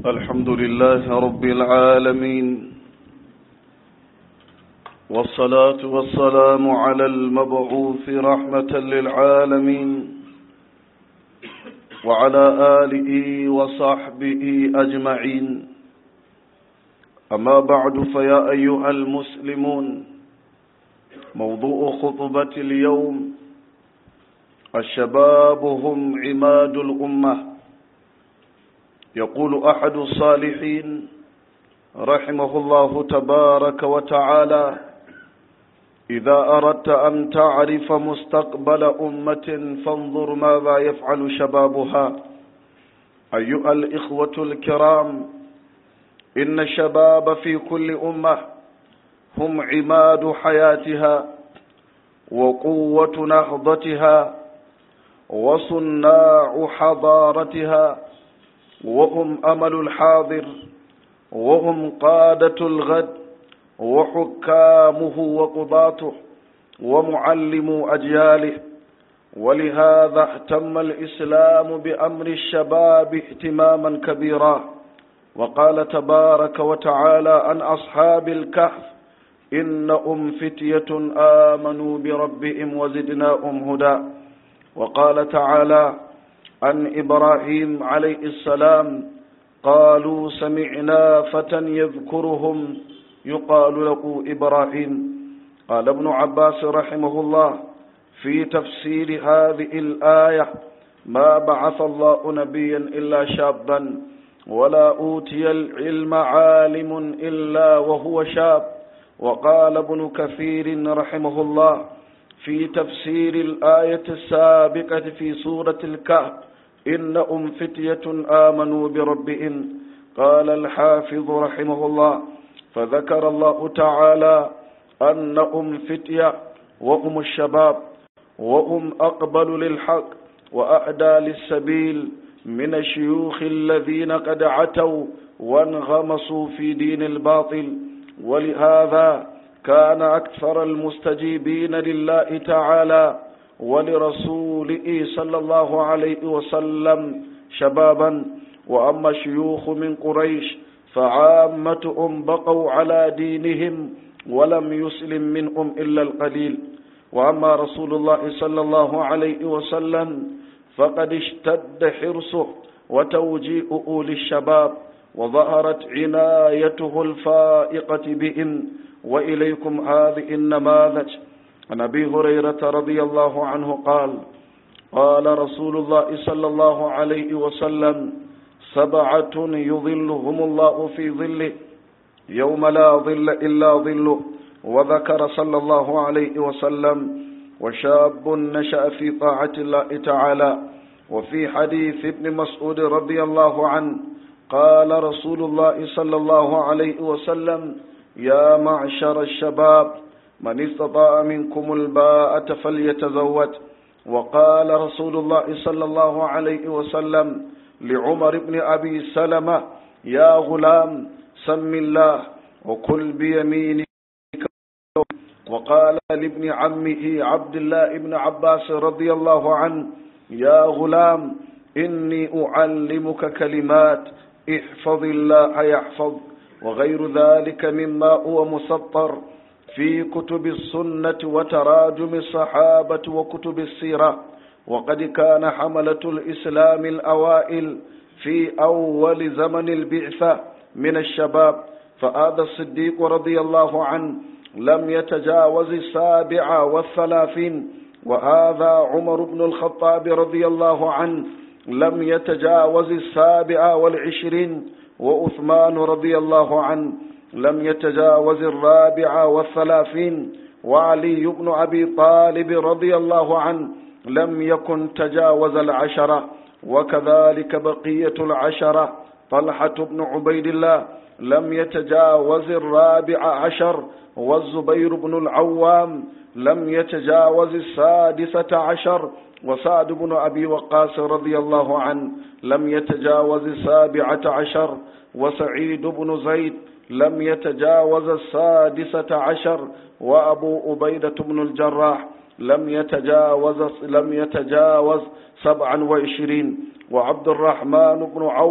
الحمد لله رب العالمين والصلاة والسلام على المبعوث رحمة للعالمين وعلى آله وصحبه أجمعين أما بعد فيا أيها المسلمون موضوع خطبة اليوم الشباب هم عماد الأمة يقول أحد الصالحين رحمه الله تبارك وتعالى إذا أردت أن تعرف مستقبل أمة فانظر ماذا يفعل شبابها أيها الإخوة الكرام إن الشباب في كل أمة هم عماد حياتها وقوة نهضتها وصناع حضارتها وهم أمل الحاضر وهم قادة الغد وحكامه وقضاته ومعلم أجياله ولهذا اهتم الإسلام بأمر الشباب اهتماما كبيرا وقال تبارك وتعالى عن أصحاب الكهف إنهم فتية آمنوا بربهم وزدناهم هدى وقال تعالى عن إبراهيم عليه السلام قالوا سمعنا فتى يذكرهم يقال له إبراهيم قال ابن عباس رحمه الله في تفسير هذه الآية ما بعث الله نبيا إلا شابا ولا أوتي العلم عالم إلا وهو شاب وقال ابن كثير رحمه الله في تفسير الآية السابقة في سورة الكهف إنهم فتية آمنوا بربهم قال الحافظ رحمه الله فذكر الله تعالى أنهم فتية وهم الشباب وهم أقبل للحق وأعدى للسبيل من الشيوخ الذين قد عتوا وانغمسوا في دين الباطل ولهذا كان أكثر المستجيبين لله تعالى ولرسوله صلى الله عليه وسلم شبابا وأما الشيوخ من قريش فعامتهم بقوا على دينهم ولم يسلم منهم إلا القليل وأما رسول الله صلى الله عليه وسلم فقد اشتد حرصه وتوجيئه للشباب وظهرت عنايته الفائقة بهم وإليكم هذه النماذج عن أبي هريرة رضي الله عنه قال قال رسول الله صلى الله عليه وسلم سبعة يظلهم الله في ظله يوم لا ظل إلا ظله وذكر صلى الله عليه وسلم وشاب نشأ في طاعة الله تعالى وفي حديث ابن مسعود رضي الله عنه قال رسول الله صلى الله عليه وسلم يا معشر الشباب من استطاع منكم الباءة فليتزوج وقال رسول الله صلى الله عليه وسلم لعمر بن أبي سلمة يا غلام سم الله وكل بيمينك وقال لابن عمه عبد الله بن عباس رضي الله عنه يا غلام إني أعلمك كلمات احفظ الله يحفظ وغير ذلك مما هو مسطر في كتب السنة وتراجم الصحابة وكتب السيرة وقد كان حملة الإسلام الأوائل في أول زمن البعثة من الشباب فهذا الصديق رضي الله عنه لم يتجاوز السابع والثلاثين وهذا عمر بن الخطاب رضي الله عنه لم يتجاوز السابع والعشرين وأثمان رضي الله عنه لم يتجاوز الرابع والثلاثين وعلي بن أبي طالب رضي الله عنه لم يكن تجاوز العشرة وكذلك بقية العشرة طلحة بن عبيد الله لم يتجاوز الرابع عشر والزبير بن العوام لم يتجاوز السادسة عشر وسعد بن أبي وقاص رضي الله عنه لم يتجاوز السابعة عشر وسعيد بن زيد لم يتجاوز السادسة عشر وأبو أبيدة بن الجراح لم يتجاوز لم يتجاوز سبعا وعشرين وعبد الرحمن بن عوف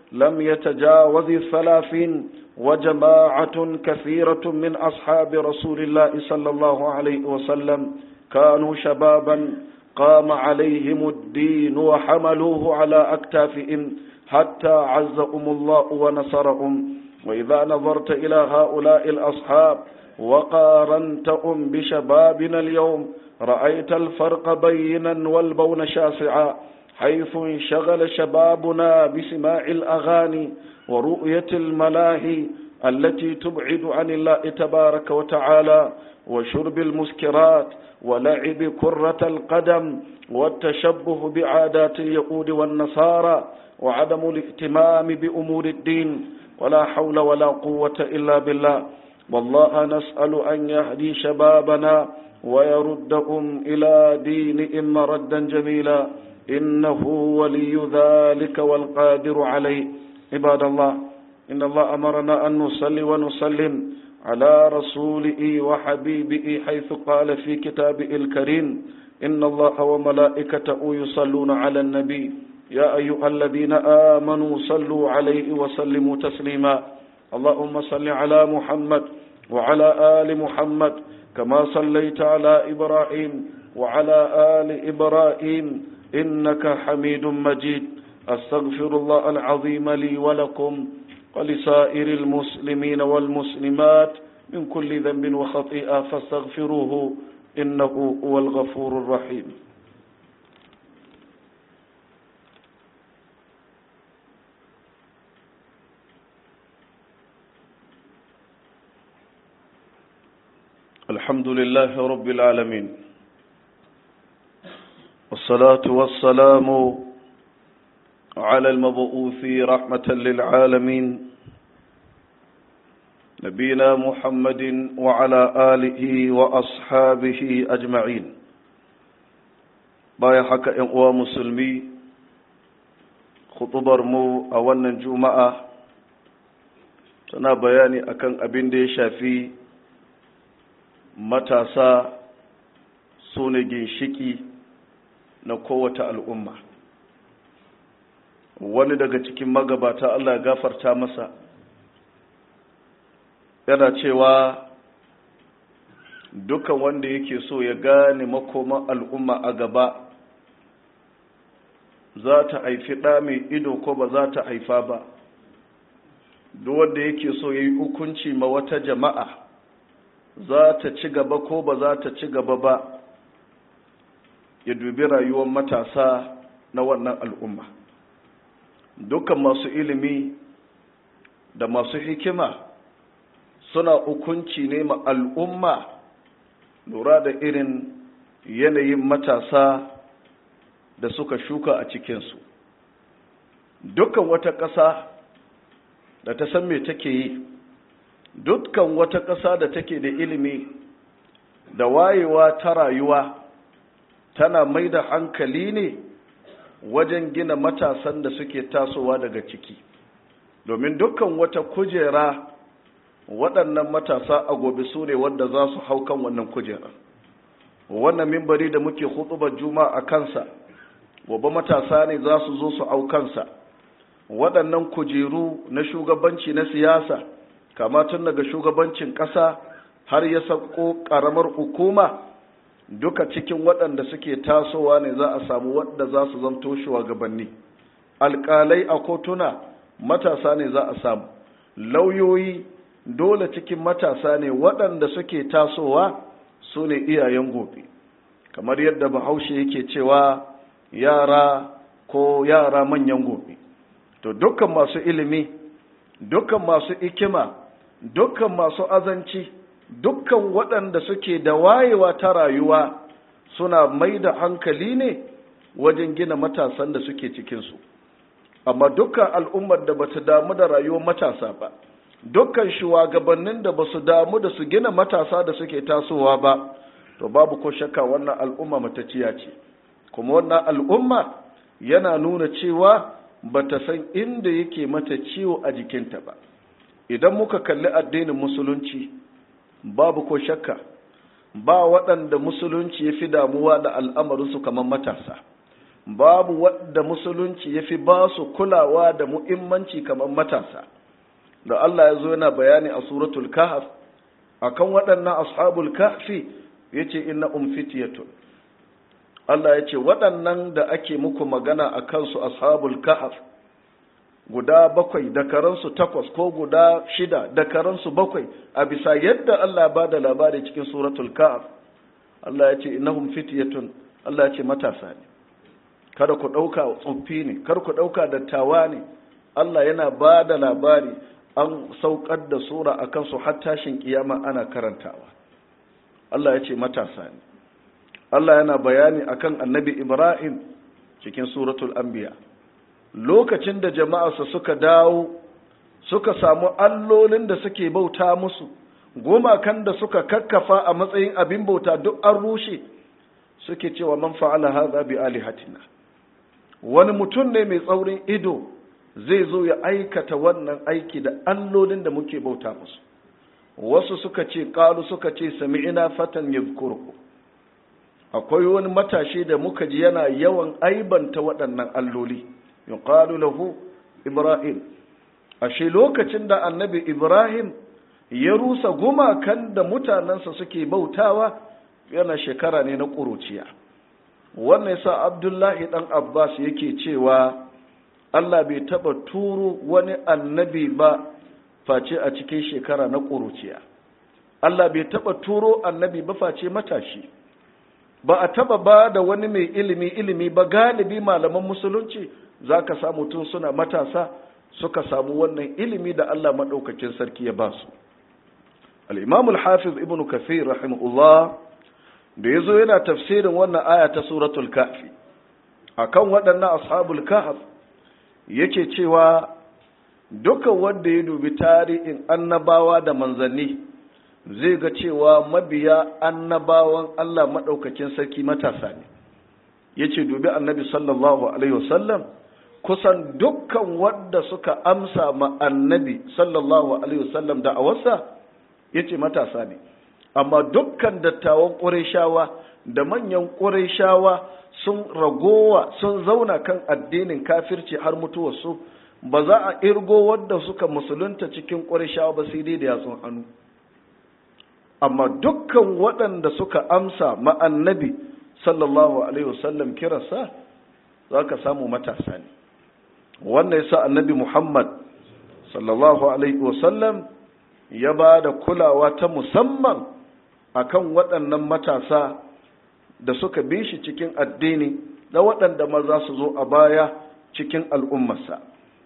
لم يتجاوز الثلاثين وجماعة كثيرة من أصحاب رسول الله صلى الله عليه وسلم كانوا شبابا قام عليهم الدين وحملوه على أكتافهم حتى عزهم الله ونصرهم وإذا نظرت إلى هؤلاء الأصحاب وقارنتهم بشبابنا اليوم رأيت الفرق بينا والبون شاسعا حيث انشغل شبابنا بسماع الأغاني ورؤية الملاهي التي تبعد عن الله تبارك وتعالى وشرب المسكرات ولعب كرة القدم والتشبه بعادات اليهود والنصارى وعدم الاهتمام بأمور الدين ولا حول ولا قوة إلا بالله والله نسأل أن يهدي شبابنا ويردهم إلى دينهم مردا جميلا إنه ولي ذلك والقادر عليه عباد الله إن الله أمرنا أن نصلي ونسلم على رسوله وحبيبه حيث قال في كتابه الكريم إن الله وملائكته يصلون على النبي يا أيها الذين آمنوا صلوا عليه وسلموا تسليما اللهم صل على محمد وعلى آل محمد كما صليت على إبراهيم وعلى آل إبراهيم إنك حميد مجيد أستغفر الله العظيم لي ولكم ولسائر المسلمين والمسلمات من كل ذنب وخطيئة فاستغفروه إنه هو الغفور الرحيم الحمد لله رب العالمين والصلاة والسلام على المبعوث رحمة للعالمين نبينا محمد وعلى آله وأصحابه أجمعين بايا حكا إنقوى مسلمي خطبر مو أولا جمعة tana bayani akan abin da ya shafi matasa su ne ginshiki na kowace al'umma wani daga cikin magabata Allah ya gafarta masa yana cewa dukan wanda yake so ya gane makoman al'umma a gaba za ta haifi ɗa mai ido ko ba za ta haifa ba duk wanda yake so ya yi hukunci ma wata jama'a za ta ci gaba ko ba za ta ci gaba ba ya dubi rayuwar matasa na wannan al'umma dukkan masu ilimi da masu hikima suna hukunci ne ma al'umma lura da irin yanayin matasa da suka shuka a cikinsu dukkan wata ƙasa da ta san me take yi dukkan wata ƙasa da take da ilimi da wayewa ta rayuwa tana mai da hankali ne wajen gina matasan da suke tasowa daga ciki domin dukkan wata kujera waɗannan matasa a gobe su ne wadda za su hau kan wannan kujera wannan mimbari da muke hutubar juma a kansa gobe matasa ne za su zo su hau kansa waɗannan kujeru na shugabanci na siyasa kama tun daga shugabancin ƙasa har ya sauko ƙaramar hukuma duka cikin waɗanda suke tasowa ne za a samu waɗanda za su zamto shugabanni alƙalai a kotuna matasa ne za a samu lauyoyi dole cikin matasa ne waɗanda suke tasowa su ne iyayen gobe kamar yadda bahaushe yake cewa yara ko yara manyan gobe to dukkan masu ilimi dukkan masu ikima dukkan masu azanci dukkan waɗanda suke da wayewa ta rayuwa suna mai da hankali ne wajen gina matasan da suke cikinsu amma dukkan al'ummar da bata damu da rayuwar matasa ba dukkan shugabannin da basu damu da su gina matasa da suke tasowa ba to babu ko shakka wannan al'umma matacciya ce kuma wannan al'umma yana nuna cewa bata san inda yake mata ciwo a jikinta ba idan muka kalli addinin musulunci babu ko shakka ba waɗanda musulunci ya fi damuwa da al'amarinsu kamar matasa babu wadda musulunci ya fi ba su kulawa da muhimmanci kamar matasa da Allah ya zo yana bayani a suratul kahf akan waɗannan ashabul kahfi yace inna umfitiyatun Allah ya ce waɗannan da ake muku magana a kansu ashabul kahf guda bakwai da karansu takwas ko guda shida da karansu bakwai a bisa yadda Allah ba da labari cikin suratul kahf Allah ya ce innahum fityatun Allah ya ce matasa ne kada ku ɗauka tsoffi ne kar ku ɗauka dattawa ne Allah yana ba da labari an saukar da sura a kansu har tashin kiyama ana karantawa Allah ya ce matasa ne Allah yana bayani akan annabi Ibrahim cikin suratul anbiya lokacin da jama'arsa suka dawo suka samu allolin da suke bauta musu gumakan da suka kakkafa a matsayin abin bauta duk an rushe suke cewa man fa'ala hadha bi alihatina wani mutum ne mai tsaurin ido zai zo ya aikata wannan aiki da allolin da muke bauta musu wasu suka ce qalu suka ce sami'ina fatan yadhkuruhu akwai wani matashi da muka ji yana yawan aibanta waɗannan alloli yuqalu lahu ibrahim ashe lokacin da annabi ibrahim ya rusa gumakan da mutanensa suke bautawa yana shekara ne na ƙuruciya wannan yasa abdullahi dan abbas yake cewa allah bai taɓa turo wani annabi ba face a cikin shekara na ƙuruciya allah bai taɓa turo annabi ba face matashi ba a taba ba da wani mai ilimi ilimi ba galibi malaman musulunci za ka samu tun suna matasa suka samu wannan ilimi da Allah maɗaukakin sarki ya ba su al'imam al-hafiz ibn kafir rahimahullah da ya zo yana tafsirin wannan aya ta suratul kafi akan waɗannan ashabul kahf yake cewa duka wanda ya dubi tarihin annabawa da manzanni zai ga cewa mabiya annabawan Allah maɗaukakin sarki matasa ne ya ce dubi annabi sallallahu alaihi wasallam kusan dukkan wadda suka amsa ma annabi sallallahu alaihi wasallam da awarsa ya ce matasa ne amma dukkan dattawan ƙurayshawa da manyan ƙurayshawa sun ragowa sun zauna kan addinin kafirci har mutuwarsu ba za a irgo wadda suka musulunta cikin ƙurayshawa ba sai dai da yatsun hannu amma dukkan waɗanda suka amsa ma'annabi sallallahu alaihi wasallam kirasa za ka samu matasa ne wannan yasa annabi muhammad sallallahu alaihi wasallam ya ba da kulawa ta musamman akan waɗannan matasa da suka bi shi cikin addini da waɗanda ma za su zo a baya cikin al'ummarsa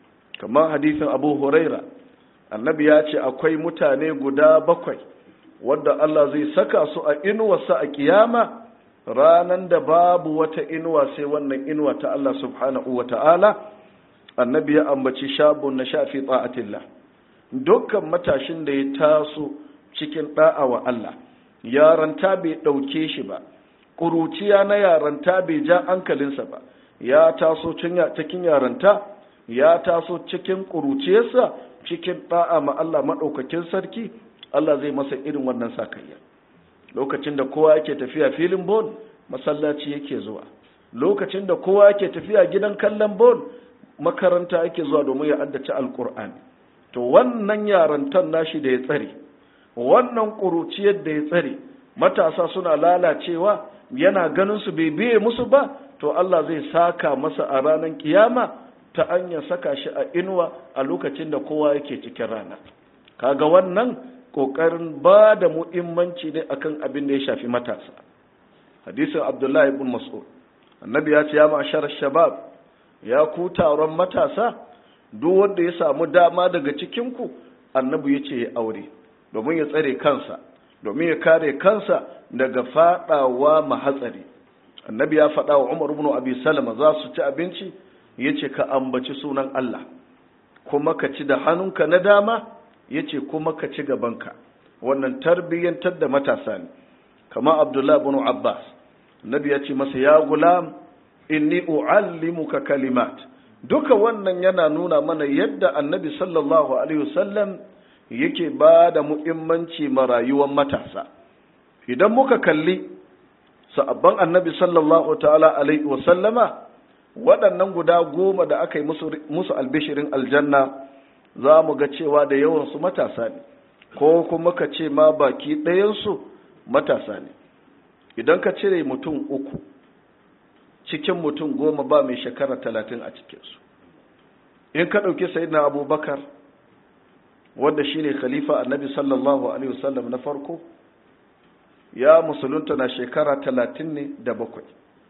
kamar hadisin abu huraira annabi ya ce akwai mutane guda bakwai wadda Allah zai saka su a inuwarsa a kiyama ranan da babu wata inuwa sai wannan inuwa ta Allah subhanahu wa ta'ala annabi ya ambaci shabun na shafi ta'atillah dukkan matashin da ya taso cikin da'a wa Allah yaranta bai ɗauke shi ba ƙuruciya na yaranta bai ja hankalinsa ba ya taso cikin yaranta ya taso cikin ƙuruciyarsa cikin da'a ma Allah maɗaukakin sarki Allah zai masa irin wannan sakayya lokacin da kowa yake tafiya filin bol masallaci yake zuwa lokacin da kowa yake tafiya gidan kallon bol makaranta yake zuwa domin ya addace alkur'ani to wannan yarantan nashi da ya tsare wannan ƙuruciyar da ya tsare matasa suna lalacewa yana ganin su bai biye musu ba to Allah zai saka masa a ranar kiyama ta hanyar saka shi a inuwa a lokacin da kowa yake cikin rana kaga wannan kokarin ba da muhimmanci ne akan abin da ya shafi matasa hadisin abdullahi ibn mas'ud annabi ya ce ya ma'ashar shabab ya ku taron matasa duk wanda ya samu dama daga cikin ku annabi ya ce ya aure domin ya tsare kansa domin ya kare kansa daga fadawa mahatsari annabi ya faɗa wa umar ibn abi salama za su ci abinci ya ce ka ambaci sunan allah kuma ka ci da hannunka na dama ya ce kuma ka ci gabanka wannan tarbiyyantar da matasa ne kama abdullahi bin abbas nabi ya ce masa ya gulam inni u'allimuka kalimat duka wannan yana nuna mana yadda annabi sallallahu alaihi wasallam yake ba da muhimmanci ma rayuwar matasa idan muka kalli sa'abban annabi sallallahu ta'ala alaihi wasallama waɗannan guda goma da aka yi musu albishirin aljanna za mu ga cewa da yawansu matasa ne ko kuma ka ce ma baki ɗayansu matasa ne idan ka cire mutum uku cikin mutum goma ba mai shekara talatin a cikinsu in ka ɗauki sayidina abubakar wanda shine khalifa annabi sallallahu alaihi wasallam na farko ya musulunta na shekara talatin ne da bakwai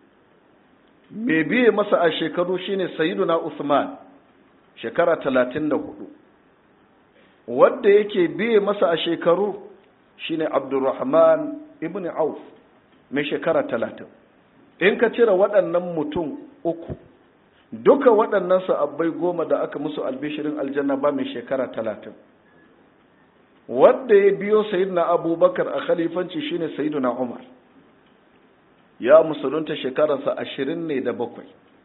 mai biye masa a shekaru shine sayyiduna usman shekara talatin da hudu wadda yake biye masa a shekaru shine abdurrahman ibn auf mai shekara talatin in ka cire waɗannan mutum uku duka waɗannan sa'abbai goma da aka musu albishirin aljanna ba mai shekara talatin wadda ya biyo sayidina abubakar a khalifanci shine sayidina umar ya musulunta shekararsa ashirin ne da bakwai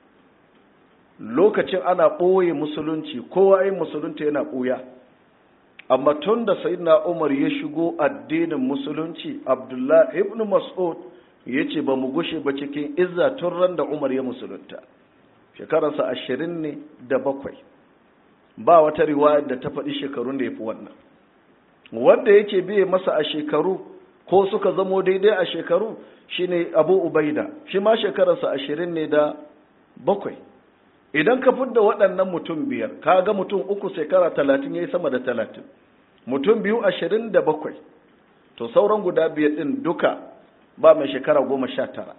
lokacin ana ɓoye musulunci kowa yin musulunta yana ɓuya amma tun da sayidina umar ya shigo addinin musulunci abdullah ibn mas'ud ya ce ba mu gushe ba cikin izza tun ran da umar ya musulunta shekararsa ashirin ne da bakwai ba wata riwaya da ta faɗi shekarun da ya fi wannan wanda yake biye masa a shekaru ko suka zamo daidai a shekaru shine abu ubaida shi ma shekararsa ashirin ne da bakwai idan ka fidda waɗannan mutum biyar ka ga mutum uku shekara talatin ya yi sama da talatin mutum biyu ashirin da bakwai to sauran guda biyar ɗin duka ba mai shekara goma sha tara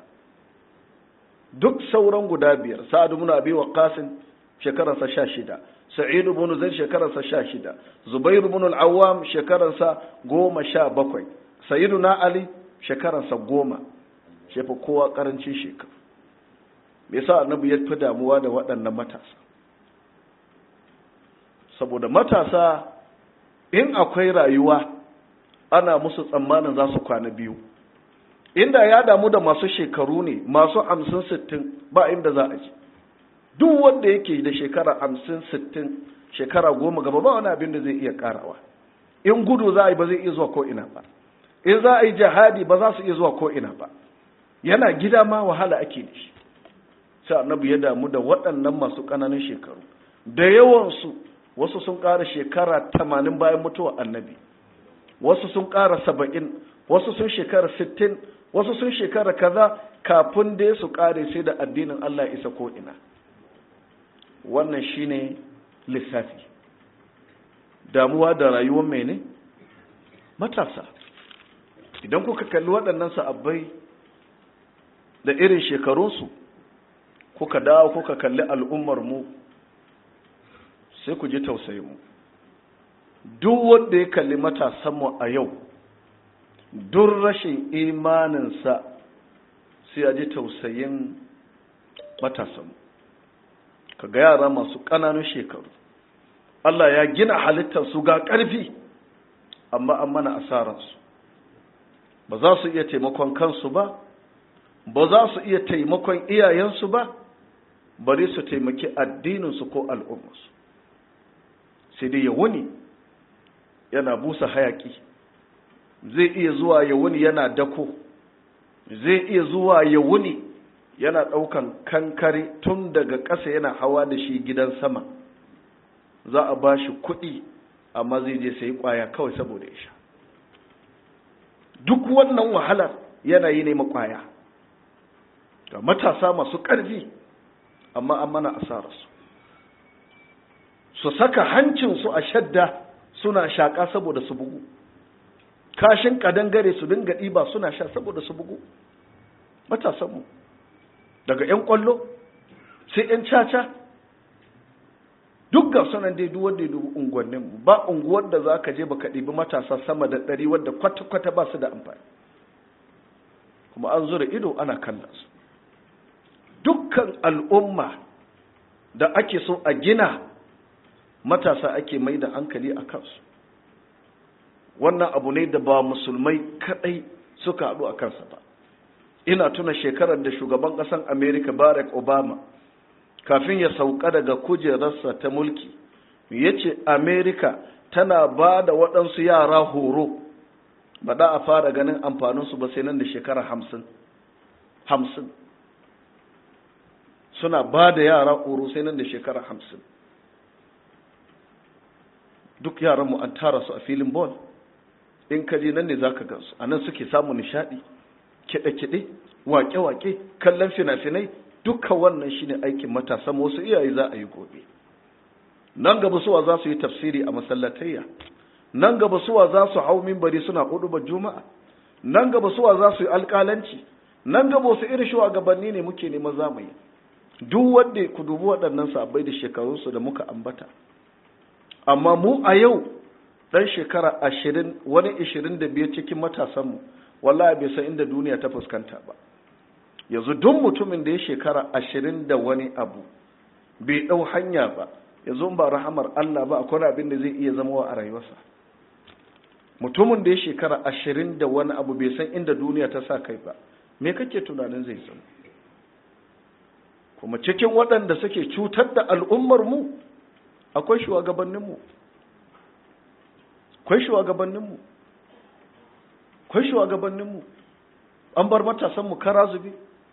duk sauran guda biyar sa'adu muna abi wa qasim shekararsa sha shida sa'idu bin zaid shekararsa sha shida zubairu bin al-awwam shekararsa goma sha bakwai sayyiduna ali shekararsa goma shefa kowa karancin shekaru me yasa annabi ya fi damuwa da waɗannan matasa saboda matasa in akwai rayuwa ana musu tsammanin za su kwana biyu inda ya damu da masu shekaru ne masu hamsin sittin ba inda za a ji duk wanda yake da shekara hamsin sittin shekara goma gaba ba wani abin da zai iya karawa in gudu za a yi ba zai iya zuwa ko ina ba in za a yi jihadi ba za su iya zuwa ko ina ba yana gida ma wahala ake da shi sai annabi ya damu da waɗannan masu ƙananan shekaru da yawansu wasu sun ƙara shekara tamanin bayan mutuwa annabi wasu sun ƙara saba'in wasu sun shekara sittin wasu sun shekara kaza kafin dai su ƙare sai da addinin Allah isa ko ina wannan shine lissafi damuwa da rayuwar mene matasa idan kuka kalli waɗannan sa'abbai da irin shekarunsu kuka dawo kuka kalli al'ummar mu sai ku ji tausayin mu duk wanda ya kalli matasanmu a yau duk rashin imaninsa sai ya ji tausayin matasanmu ka ga yara masu ƙananun shekaru Allah ya gina halittarsu ga ƙarfi amma an mana asararsu ba za su iya taimakon kansu ba ba za su iya taimakon iyayensu ba bari su taimaki addininsu ko al'ummarsu sai dai ya wuni yana busa hayaki zai iya zuwa ya wuni yana dako zai iya zuwa ya wuni yana ɗaukan kankare tun daga ƙasa yana hawa da shi gidan sama za a ba shi kuɗi amma zai je sai ƙwaya kawai saboda ya sha duk wannan wahalar yana yi ne makwaya ga matasa masu ƙarfi amma an mana asararsu su saka hancinsu a shadda suna shaƙa saboda su bugu kashin kadangare su dinga ɗiba suna sha saboda su bugu matasanmu daga 'yan ƙwallo sai 'yan caca duk ga sunan dai duk wanda ya dubi unguwanninmu ba unguwar da za ka je baka ɗibi matasa sama da ɗari wadda kwata-kwata ba su da amfani kuma an zura ido ana kallon su dukkan al'umma da ake so a gina matasa ake mai da hankali a kansu wannan abu ne da ba musulmai kadai suka haɗu a kansa ba ina tuna shekarar da shugaban ƙasar america barack obama kafin ya sauka daga kujerarsa ta mulki ya ce america tana ba da waɗansu yara horo ba da a fara ganin amfaninsu ba sai nan da shekara hamsin hamsin suna ba da yara horo sai nan da shekara hamsin duk yaranmu an tara su a filin ball in ka je nan ne za ka gansu a nan suke samun nishaɗi kiɗe-kiɗe wake-wake kallon fina-finai duka wannan shine aikin matasa wasu iyaye za a yi gobe nan gaba suwa za su yi tafsiri a masallatayya nan gaba suwa za su hau mimbari suna hudubar juma'a nan gaba suwa za su yi alƙalanci nan gaba wasu irin shugabanni ne muke neman zamani duk wanda ku dubi waɗannan sabbai da shekarunsu da muka ambata amma mu a yau ɗan shekara ashirin wani ishirin da biyar cikin matasanmu wallahi bai san inda duniya ta fuskanta ba yanzu duk mutumin da ya shekara ashirin da wani abu bai ɗau hanya ba yanzu ba rahamar Allah ba akwai abin da zai iya zama a rayuwarsa mutumin da ya shekara ashirin da wani abu bai san inda duniya ta sa kai ba me kake tunanin zai zama kuma cikin waɗanda suke cutar da al'ummar mu akwai shugabanninmu akwai shugabanninmu akwai shugabanninmu an bar matasanmu kara zube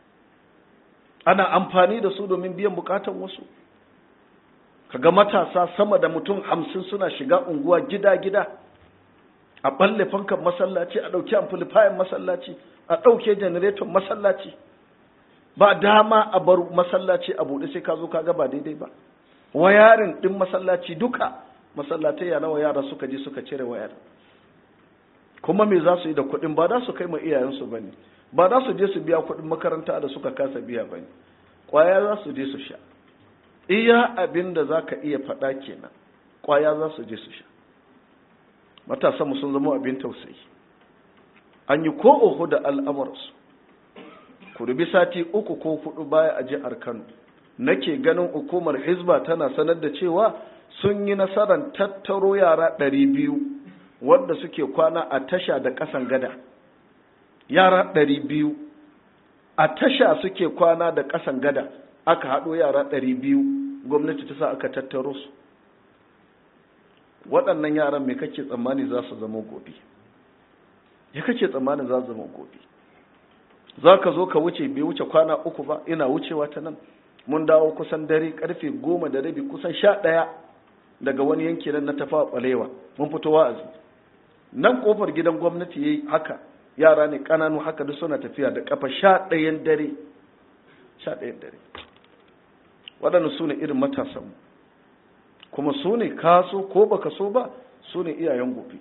ana amfani da su domin biyan bukatan wasu kaga matasa sama da mutum hamsin suna shiga unguwa gida-gida a balle fankan masallaci a ɗauki amplifier masallaci a ɗauke janareton masallaci ba dama a bar masallaci a buɗe sai ka zo ka ga ba daidai ba wayarin ɗin masallaci duka masallatai ya nawa yara suka je suka cire wayar kuma me za su yi da kuɗin ba za su kai ma iyayensu ba ne ba za su je su biya kuɗin makaranta da suka kasa biya ba ne ƙwaya za su je su sha iya abin da za ka iya faɗa kenan ƙwaya za su je su sha matasanmu sun zama abin tausayi an yi ko oho da al'amuransu ku rubi sati uku ko hudu baya a jihar kano nake ganin hukumar hizba tana sanar da cewa sun yi nasarar tattaro yara ɗari biyu wadda suke kwana a tasha da ƙasan gada yara ɗari biyu a tasha suke kwana da ƙasan gada aka haɗo yara ɗari biyu gwamnati ta sa aka tattaro su waɗannan yaran me kake tsammani za su zama gobe ya kake tsammanin za su zama gobe za ka zo ka wuce bai wuce kwana uku ba ina wucewa ta nan mun dawo kusan dare karfe goma da rabi kusan sha ɗaya daga wani yanki nan na tafa ɓalewa mun fito wa'azi nan kofar gidan gwamnati ya yi haka yara ne ƙananu haka duk suna tafiya da ƙafa sha ɗayan dare sha ɗayan dare waɗanda su ne irin matasanmu kuma su ne kaso ko baka so ba su ne iyayen gobe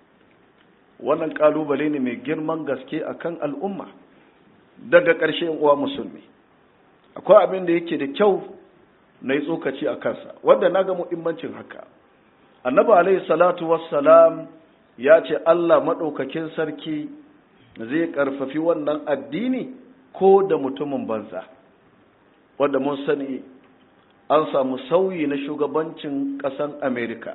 wannan ƙalubale ne mai girman gaske a kan al'umma daga ƙarshe uwa musulmi akwai abin da yake da kyau na yi tsokaci a kansa wanda na ga muhimmancin haka annabi alaihi salatu wassalam ya ce allah maɗaukakin sarki zai ƙarfafi wannan addini ko da mutumin banza wanda mun sani an samu sauyi na shugabancin ƙasan amerika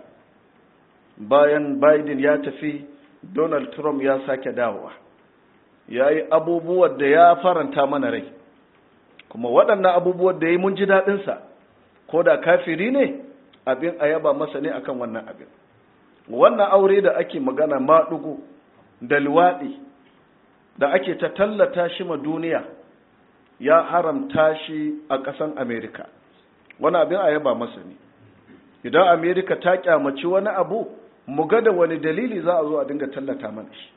bayan biden ya tafi donald trump ya sake dawowa ya yi abubuwan da ya faranta mana rai kuma waɗannan abubuwan da ya yi mun ji daɗinsa ko da kafiri ne abin a yaba masa ne akan wannan abin wannan aure da ake magana maɗugu da luwaɗi da ake ta tallata shi ma duniya ya haramta shi a ƙasan amerika wani abin a yaba masa ne idan amerika ta kyamaci wani abu mu ga da wani dalili za a zo a dinga tallata mana shi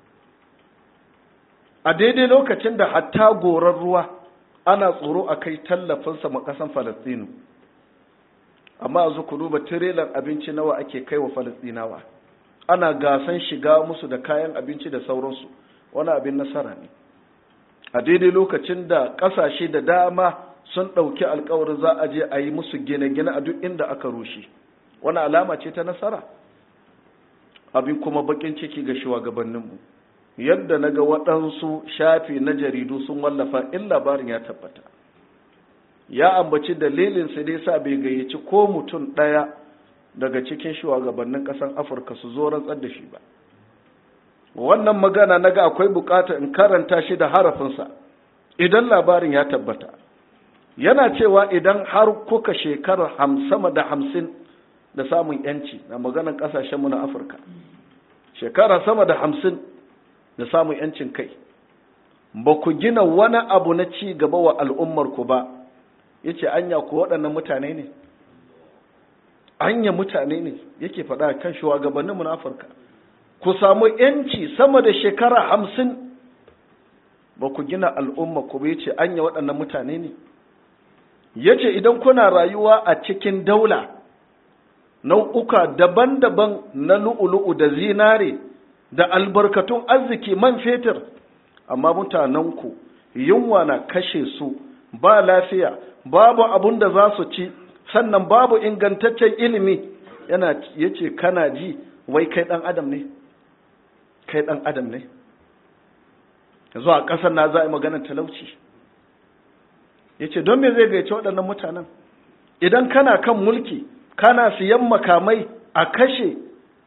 a daidai lokacin da hatta goron ruwa ana tsoro a kai tallafinsa ma ƙasan falastinu amma a ku duba tirelan abinci nawa ake kai wa falastinawa ana gasan shiga musu da kayan abinci da sauransu wani abin nasara ne a daidai lokacin da ƙasashe da dama sun ɗauki alkawarin za a je a yi musu gine-gine a duk inda aka rushe wani alama ce ta nasara abin kuma bakin ciki ga shugabanninmu yadda na ga waɗansu shafi na jaridu sun wallafa in labarin ya tabbata ya ambaci dalilin su dai sa bai gayyaci ko mutum ɗaya daga cikin shugabannin ƙasar afirka su zo rantsar da shi ba wannan magana na ga akwai bukata in karanta shi da harafinsa idan labarin ya tabbata yana cewa idan har kuka shekarar sama da hamsin da samun yanci na maganar kasashenmu na afirka shekara sama da hamsin da samun yancin kai ba ku gina wani abu na ci gaba wa al'ummarku ba yace anya ko waɗannan mutane ne anya mutane ne yake faɗa kan shugabanninmu na Afirka ku samu yanci sama da shekara hamsin ba ku gina al'umma ku bai ce anya waɗannan mutane ne ya ce idan kuna rayuwa a cikin daula nau'uka daban-daban na lu'ulu'u da zinare da albarkatun arziki man fetur amma mutanenku yunwa na kashe su ba lafiya babu abun da za su ci sannan babu ingantaccen ilimi yana ya ce kana ji wai kai ɗan adam ne kai ɗan adam ne yanzu a ƙasar na za a yi maganar talauci ya ce don me zai gaice waɗannan mutanen idan kana kan mulki kana siyan makamai a kashe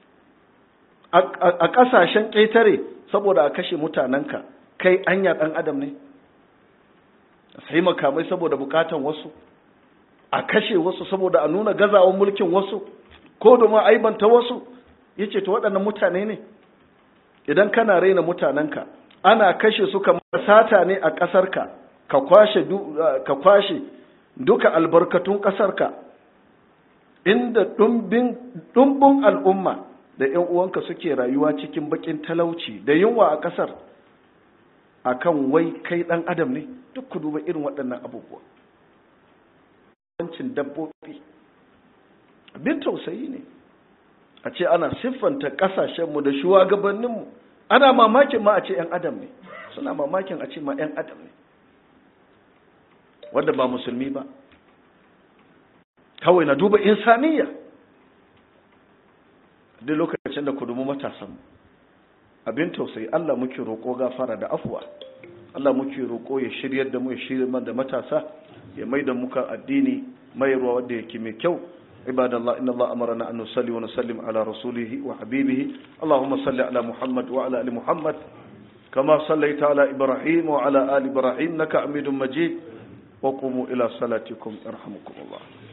a ƙasashen ƙetare saboda a kashe mutanenka kai anya ɗan adam ne sai makamai saboda bukatan wasu a kashe wasu saboda a nuna gazawan mulkin wasu ko domin aibanta wasu ya ce ta waɗannan mutane ne idan kana raina mutanenka ana kashe su kamar sata ne a ƙasarka ka kwashe ka kwashe duka albarkatun ƙasarka inda ɗumbin al'umma da ‘yan uwanka suke rayuwa cikin baƙin talauci da yunwa a ƙasar a kan wai kai ɗan adam ne duk ku duba irin waɗannan abubuwa wancin dabbobi abin tausayi ne a ce ana siffanta ƙasashenmu da shugabanninmu ana mamakin ma a ce ‘yan adam ne suna mamakin a ce ma ‘yan adam ne wanda ba musulmi ba kawai na duba insaniya duk lokacin da ku dubi matasan abin tausayi Allah muke roƙo gafara da afuwa Allah muke roƙo ya shiryar da mu ya shiryar da matasa ya mai da muka addini mayarwa wanda yake mai kyau عباد الله إن الله أمرنا أن نصلي ونسلم على رسوله وحبيبه اللهم صل على محمد وعلى آل محمد كما صليت على إبراهيم وعلى آل إبراهيم إنك حميد مجيد وقوموا إلى صلاتكم يرحمكم الله